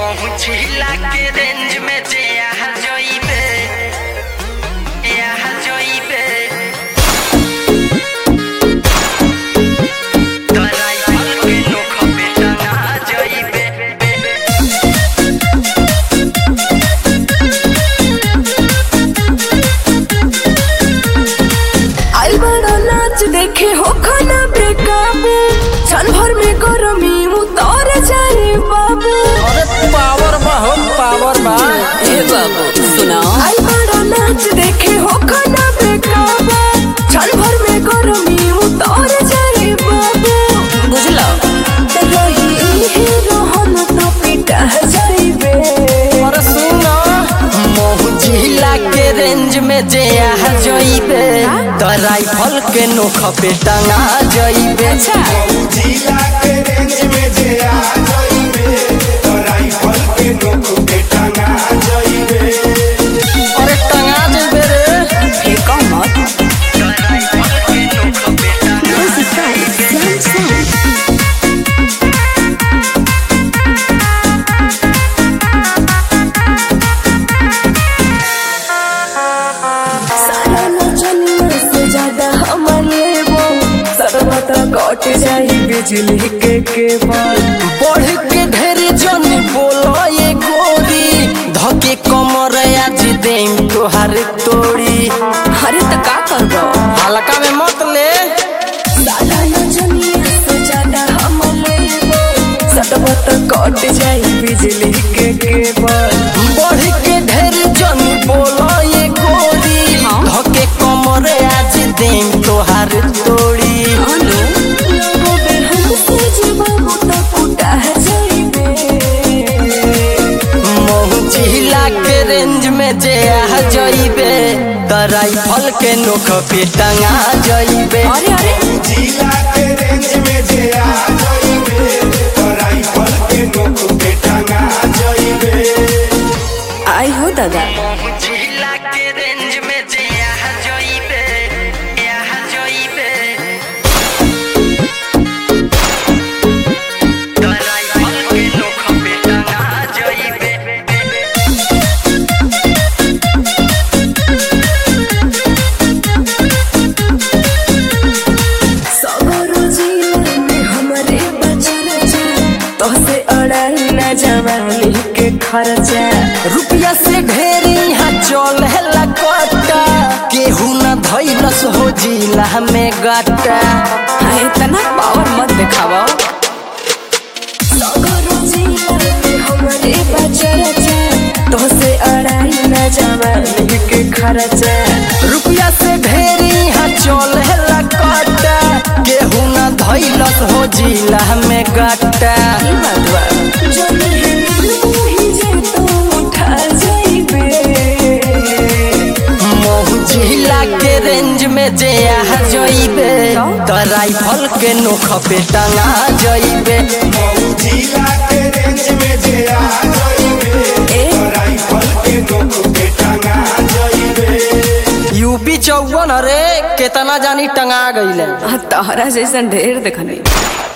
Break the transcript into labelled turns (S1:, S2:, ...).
S1: पहुँचिला के रेंज में जे यहाँ जोइबे यहाँ जोइबे तराई फल के नोख पे टंगा जोइबे
S2: आई बड़ा नाच देखे हो खाना बेकाबू क्षण भर में गरमी उतर जाए बाबू
S3: अरे पावर बा हो पावर बा
S2: ए बाबू सुना आई बड़ा नाच देखे हो खाना बेकाबू क्षण भर में गरमी उतर जाए बाबू बुझलो रही हीरो हम तो पिटा जाइबे
S3: अरे सुनो
S1: पहुँचिला के रेंज में जे यहाँ जोइबे तो राइफल के नोख पे टंगा जोइबे
S2: अच्छा
S4: जिला के रेंज में जे आ जाइबे तो राइफल के नोक पे टंगा जाइबे
S3: अरे टंगा जेबे रे
S2: फेंको मत
S1: तो राइफल के नोख पे टंगा
S2: सारा नचनिया से ज्यादा हमर लेबो सर्वत कट जाई बिजली के केबल
S1: बढ़ के ढेर जन बोलो ये गोरी धके कमर आज देम तोहार तोड़ी
S2: अरे त का करबो
S3: हल्का में मत ले
S2: सारा नचनिया से ज्यादा हमर लेबो सर्वत कट जाई बिजली के केबल
S1: बढ़ के ढेर जन बोलो ये गोरी धके कमर आज देम तोहार तोड़ी
S2: अनु लोगो बे हमसे जीवाबो त कुटा जाइबे
S1: मोहचिला के रेंज में जे आ जइबे त राइफल के नोख पे टंगा जइबे
S2: अरे अरे
S4: जिला के रेंज में जे आ जाइबे तो राइफल के नोक पे टंगा जाइबे
S2: आई हो दादा
S1: पहुँचिला के रेंज में जे यहाँ जोइबे यहाँ जोइबे तो राइफल के नोख पे टंगा जोइबे
S2: सगरो जीवन में हमरे बचल जा तोहसे अड़ल न जवानी के खर्चा
S1: रुपया से ढेर यहाँ चल है कटा केहू न धैलस हो जिला में गटा
S2: हाँ इतना पावर मत दिखावा सगरो जीवन में हमरे बचल जा तोहसे अड़ल न जवानी के खर्चा
S1: रुपया से ढेर यहाँ चल है कटा केहू न धैलस हो जिला में गटा
S2: ई बात बा जब ही जे तो उठा जाइबे
S1: मोहजिला के रेंज में जे यहाँ जइबे तो राइफल के नोख पे टंगा जइबे
S4: जिला के रेंज में जे आ जाइबे
S2: ए
S4: तो राइफल के नोक पे टंगा जाइबे
S3: यूपी चौवन अरे केतना जानी टंगा गईले
S2: तहरा जैसन ढेर देखनी